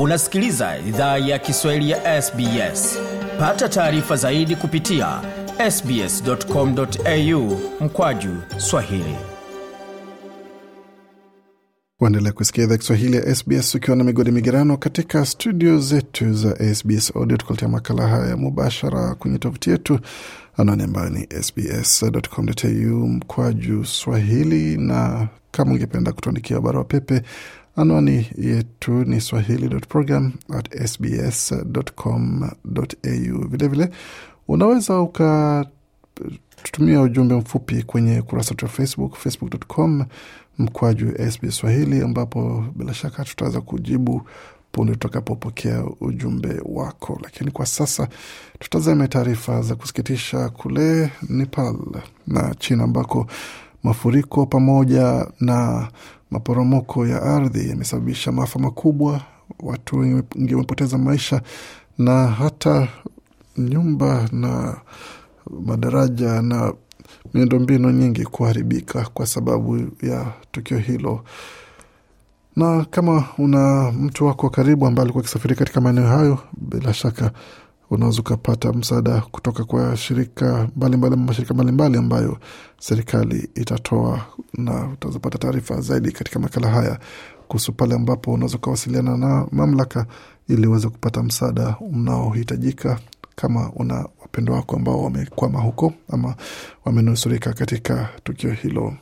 unasikiliza idhaa ya kiswahili ya sbs pata taarifa zaidi kupitia sbscomau mkwaju swahili Waendelea kusikia idhaa Kiswahili ya SBS ukiwa na migodi migerano katika studio zetu za SBS Audio, tukuletea makala haya mubashara kwenye tovuti yetu anwani ambayo ni sbs.com.au mkwaju swahili, na kama ungependa kutuandikia barua pepe, anwani yetu ni swahili.program at sbs.com.au. Vilevile unaweza uka tutumia ujumbe mfupi kwenye kurasa wetu wa Facebook, facebook.com mkwaju SBS Swahili, ambapo bila shaka tutaweza kujibu punde tutakapopokea ujumbe wako. Lakini kwa sasa tutazame taarifa za kusikitisha kule Nepal na China, ambako mafuriko pamoja na maporomoko ya ardhi yamesababisha maafa makubwa. Watu wengi wamepoteza maisha na hata nyumba na madaraja na miundombinu nyingi kuharibika kwa sababu ya tukio hilo. Na kama una mtu wako karibu ambaye alikuwa akisafiri katika maeneo hayo, bila shaka unaweza ukapata msaada kutoka kwa shirika mbalimbali, mashirika mbalimbali ambayo serikali itatoa, na utazapata taarifa zaidi katika makala haya kuhusu pale ambapo unaweza ukawasiliana na mamlaka ili uweze kupata msaada unaohitajika kama una wapendo wako ambao wamekwama huko ama wamenusurika katika tukio hilo.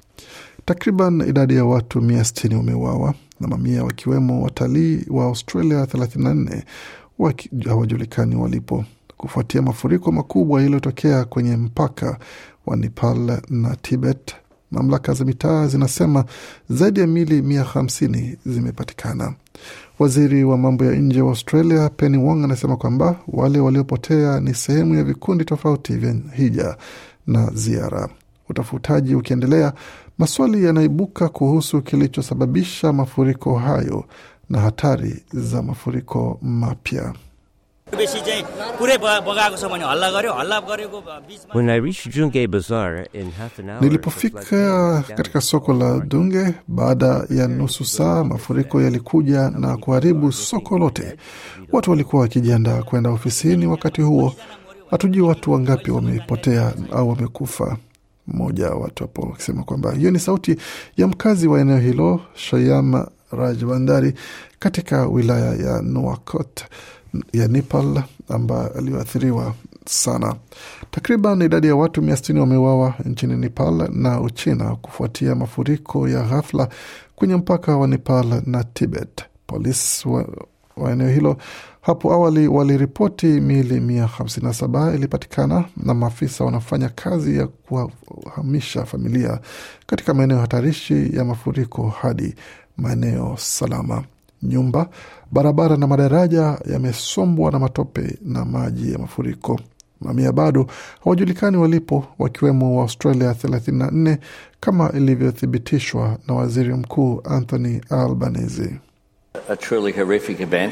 Takriban idadi ya watu mia sitini wameuawa na mamia wakiwemo watalii wa Australia 34 hawajulikani walipo kufuatia mafuriko makubwa yaliyotokea kwenye mpaka wa Nepal na Tibet. Mamlaka za mitaa zinasema zaidi ya mili mia hamsini zimepatikana. Waziri wa mambo ya nje wa Australia Penny Wong anasema kwamba wale waliopotea ni sehemu ya vikundi tofauti vya hija na ziara. Utafutaji ukiendelea, maswali yanaibuka kuhusu kilichosababisha mafuriko hayo na hatari za mafuriko mapya. बेसी चाहिँ पुरै ब- बगाएको छ भने हल्ला गर्यो हल्ला गरेको बिचमा When I reached Jungay Bazaar in half an hour, Nilipofika katika soko la Dunge baada ya nusu saa, mafuriko yalikuja na kuharibu soko lote. Watu walikuwa wakijiandaa kwenda ofisini wakati huo. Hatujui watu wangapi wamepotea au wamekufa. Mmoja wa watu hapo akisema kwamba hiyo ni sauti ya mkazi wa eneo hilo Shayam Rajbandari katika wilaya ya Nuakot ya Nepal ambayo aliyoathiriwa sana. Takriban idadi ya watu mia sitini wameuawa nchini Nepal na Uchina kufuatia mafuriko ya ghafla kwenye mpaka wa Nepal na Tibet. Polisi wa, wa eneo hilo hapo awali waliripoti miili mia hamsini na saba ilipatikana na maafisa wanafanya kazi ya kuwahamisha familia katika maeneo hatarishi ya mafuriko hadi maeneo salama. Nyumba, barabara na madaraja yamesombwa na matope na maji ya mafuriko. Mamia bado hawajulikani walipo, wakiwemo wa Australia 34 kama ilivyothibitishwa na waziri mkuu Anthony Albanese. a truly horrific event.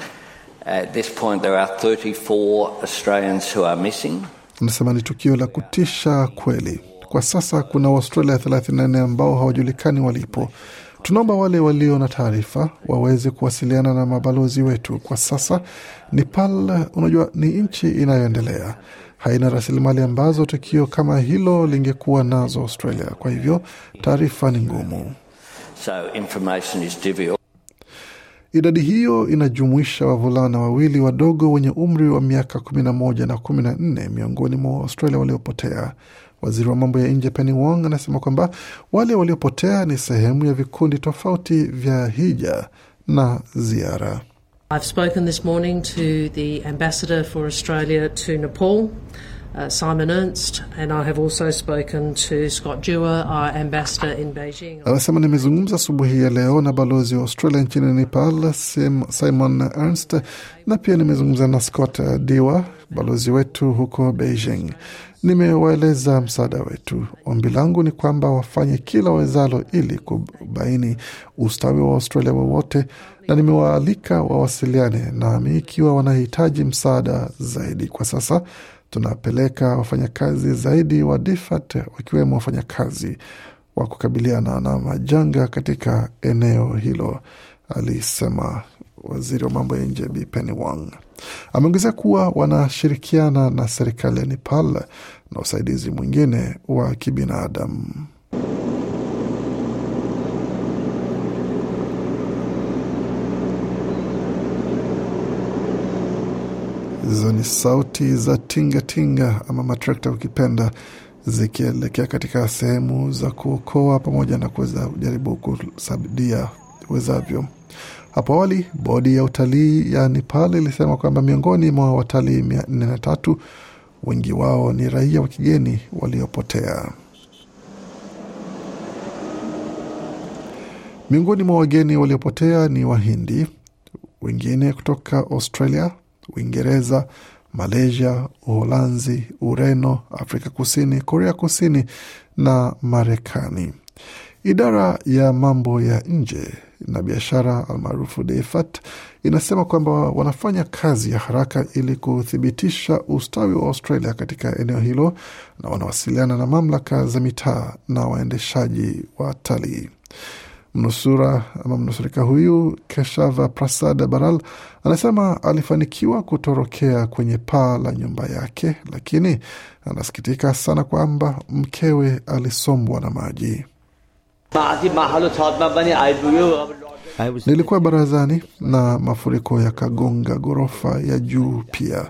At this point, there are 34 Australians who are missing. Anasema ni tukio la kutisha kweli. Kwa sasa kuna Waustralia 34 ambao hawajulikani walipo. Tunaomba wale walio na taarifa waweze kuwasiliana na mabalozi wetu. Kwa sasa Nepal, unajua, ni nchi inayoendelea, haina rasilimali ambazo tukio kama hilo lingekuwa nazo Australia. Kwa hivyo taarifa ni ngumu. So information is difficult. Idadi hiyo inajumuisha wavulana wawili wadogo wenye umri wa miaka kumi na moja na kumi na nne miongoni mwa Australia waliopotea. Waziri wa mambo ya nje Penny Wong anasema kwamba wale waliopotea ni sehemu ya vikundi tofauti vya hija na ziara. I've spoken this morning to the Ambassador for Australia to Nepal, uh, Simon Ernst, and I have also spoken to Scott Dewar, our Ambassador in Beijing. Anasema nimezungumza asubuhi ya leo na balozi wa Australia nchini Nepal Sim- Simon Ernst, na pia nimezungumza na Scott Diwa, balozi wetu huko Beijing. Nimewaeleza msaada wetu. Ombi langu ni kwamba wafanye kila wawezalo ili kubaini ustawi wa Australia wowote, na nimewaalika wawasiliane nami ikiwa wanahitaji msaada zaidi. Kwa sasa tunapeleka wafanyakazi zaidi wa DFAT wakiwemo wafanyakazi wa kukabiliana na majanga katika eneo hilo, alisema waziri wa mambo ya nje Bi Penny Wang. Ameongezea kuwa wanashirikiana na serikali ya Nepal na usaidizi mwingine wa kibinadamu. Hizo ni sauti za tingatinga tinga, ama matrekta ukipenda, zikielekea katika sehemu za kuokoa pamoja na kuweza kujaribu kusaidia wezavyo. Hapo awali bodi ya utalii ya Nepal ilisema kwamba miongoni mwa watalii mia nne na tatu wengi wao ni raia wa kigeni waliopotea. Miongoni mwa wageni waliopotea ni Wahindi, wengine kutoka Australia, Uingereza, Malaysia, Uholanzi, Ureno, Afrika Kusini, Korea Kusini na Marekani. Idara ya mambo ya nje na biashara almaarufu DFAT inasema kwamba wanafanya kazi ya haraka ili kuthibitisha ustawi wa Australia katika eneo hilo na wanawasiliana na mamlaka za mitaa na waendeshaji wa talii. Mnusura ama mnusurika huyu Keshava Prasad Baral anasema alifanikiwa kutorokea kwenye paa la nyumba yake, lakini anasikitika sana kwamba mkewe alisombwa na maji. I was Nilikuwa barazani na mafuriko yakagonga ghorofa ya juu pia.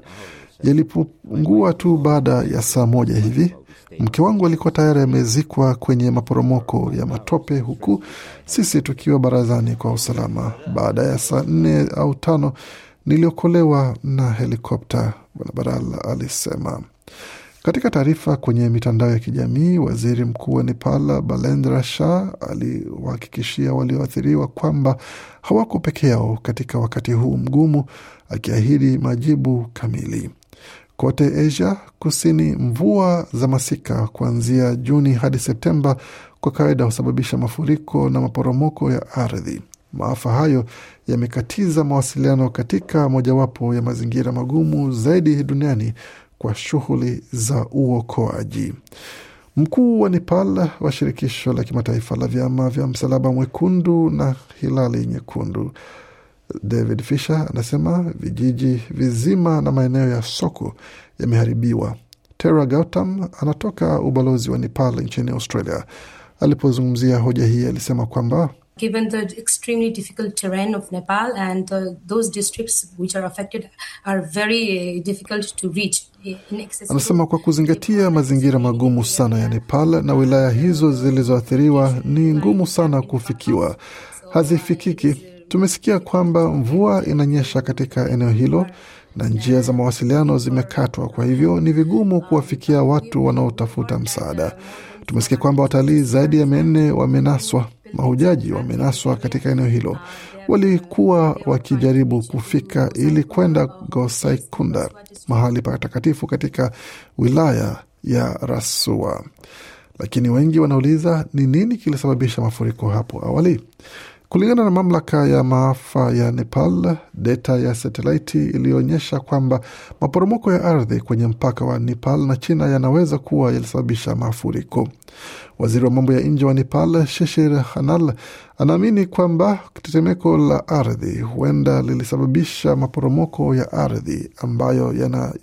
Yalipungua tu baada ya saa moja hivi. Mke wangu alikuwa tayari amezikwa kwenye maporomoko ya matope, huku sisi tukiwa barazani kwa usalama. Baada ya saa nne au tano niliokolewa na helikopta, Bwana Baral alisema. Katika taarifa kwenye mitandao ya kijamii, waziri mkuu wa Nepal Balendra Shah aliwahakikishia walioathiriwa kwamba hawako peke yao katika wakati huu mgumu, akiahidi majibu kamili. Kote Asia Kusini, mvua za masika kuanzia Juni hadi Septemba kwa kawaida husababisha mafuriko na maporomoko ya ardhi. Maafa hayo yamekatiza mawasiliano katika mojawapo ya mazingira magumu zaidi duniani kwa shughuli za uokoaji. Mkuu wa Nepal wa shirikisho la kimataifa la vyama vya msalaba mwekundu na hilali nyekundu David Fisher anasema vijiji vizima na maeneo ya soko yameharibiwa. Tara Gautam anatoka ubalozi wa Nepal nchini Australia. Alipozungumzia hoja hii, alisema kwamba given the extremely difficult terrain of Nepal and uh, those districts which are affected are very uh, difficult to reach. Inaccessible. Anasema kwa kuzingatia mazingira magumu sana ya Nepal na wilaya hizo zilizoathiriwa ni ngumu sana kufikiwa, hazifikiki. Tumesikia kwamba mvua inanyesha katika eneo hilo na njia za mawasiliano zimekatwa, kwa hivyo ni vigumu kuwafikia watu wanaotafuta msaada. Tumesikia kwamba watalii zaidi ya mia nne wamenaswa, mahujaji wamenaswa katika eneo hilo. Walikuwa wakijaribu kufika ili kwenda Gosaikunda, mahali patakatifu katika wilaya ya Rasua, lakini wengi wanauliza ni nini kilisababisha mafuriko hapo awali. Kulingana na mamlaka ya maafa ya Nepal, data ya satelaiti iliyoonyesha kwamba maporomoko ya ardhi kwenye mpaka wa Nepal na China yanaweza kuwa yalisababisha mafuriko. Waziri wa mambo ya nje wa Nepal, Shishir Khanal, anaamini kwamba tetemeko la ardhi huenda lilisababisha maporomoko ya ardhi ambayo yana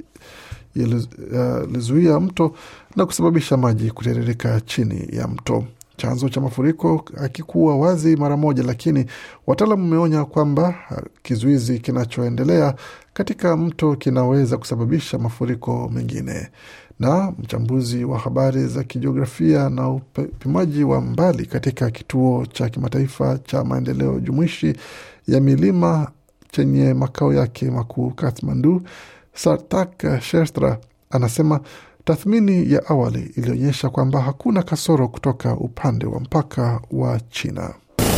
yalizuia mto na kusababisha maji kutiririka chini ya mto. Chanzo cha mafuriko hakikuwa wazi mara moja, lakini wataalamu wameonya kwamba kizuizi kinachoendelea katika mto kinaweza kusababisha mafuriko mengine. Na mchambuzi wa habari za kijiografia na upimaji wa mbali katika kituo cha kimataifa cha maendeleo jumuishi ya milima chenye makao yake makuu Kathmandu, Sartak Shestra anasema tathmini ya awali ilionyesha kwamba hakuna kasoro kutoka upande wa mpaka wa China.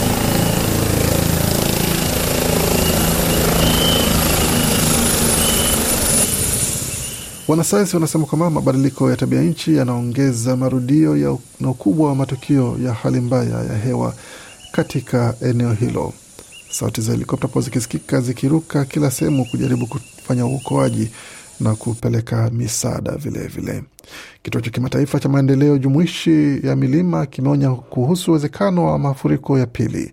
Wanasayansi wanasema kwamba mabadiliko ya tabia nchi yanaongeza marudio ya na ukubwa wa matukio ya hali mbaya ya hewa katika eneo hilo. Sauti za helikopta po zikisikika zikiruka kila sehemu kujaribu kufanya uokoaji na kupeleka misaada vilevile. Kituo cha kimataifa cha maendeleo jumuishi ya milima kimeonya kuhusu uwezekano wa mafuriko ya pili.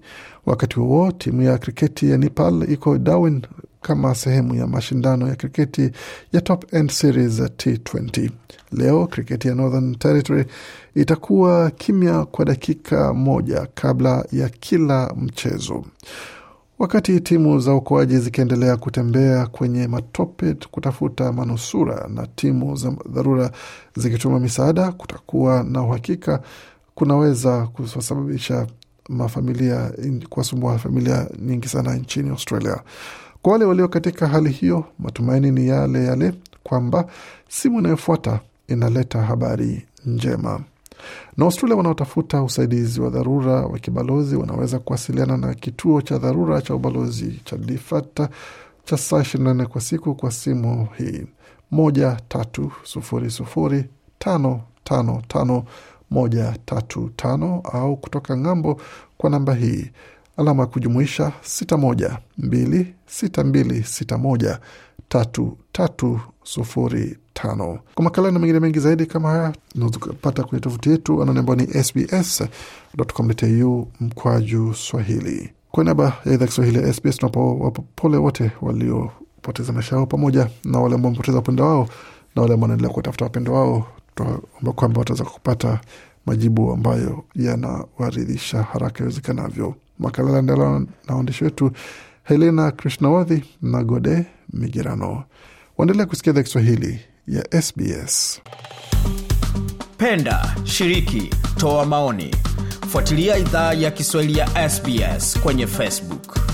Wakati huo timu ya kriketi ya Nepal iko Darwin kama sehemu ya mashindano ya kriketi ya Top End Series T20. Leo kriketi ya Northern Territory itakuwa kimya kwa dakika moja kabla ya kila mchezo. Wakati timu za uokoaji zikiendelea kutembea kwenye matope kutafuta manusura na timu za dharura zikituma misaada, kutakuwa na uhakika kunaweza kusababisha mafamilia kuwasumbua familia nyingi sana nchini Australia. Kwa wale walio katika hali hiyo, matumaini ni yale yale kwamba simu inayofuata inaleta habari njema na Australia wanaotafuta usaidizi wa dharura wa kibalozi wanaweza kuwasiliana na kituo cha dharura cha ubalozi cha Difata cha saa ishirini na nne kwa siku kwa simu hii moja tatu sufuri sufuri tano tano tano moja tatu tano au kutoka ng'ambo kwa namba hii alama ya kujumuisha sita moja mbili sita mbili sita moja tatu tatu sufuri tano. Kwa makala na mengine mengi zaidi kama haya unaweza kupata kwenye tovuti yetu anaone ambao ni sbs.com.au mkwaju Swahili. Kwa niaba ya idhaa Kiswahili ya SBS tunapowapa pole wote waliopoteza maisha yao pamoja na wale ambao wamepoteza wapendo wao na wale ambao wanaendelea kuwatafuta wapendo wao, tunaomba kwamba wataweza kupata majibu ambayo yanawaridhisha haraka iwezekanavyo. Makala yanaendelea na waandishi wetu Helena Krishnawadhi na Gode Migirano. Waendelea kusikia idhaa Kiswahili ya SBS. Penda, shiriki, toa maoni, fuatilia idhaa ya Kiswahili ya SBS kwenye Facebook.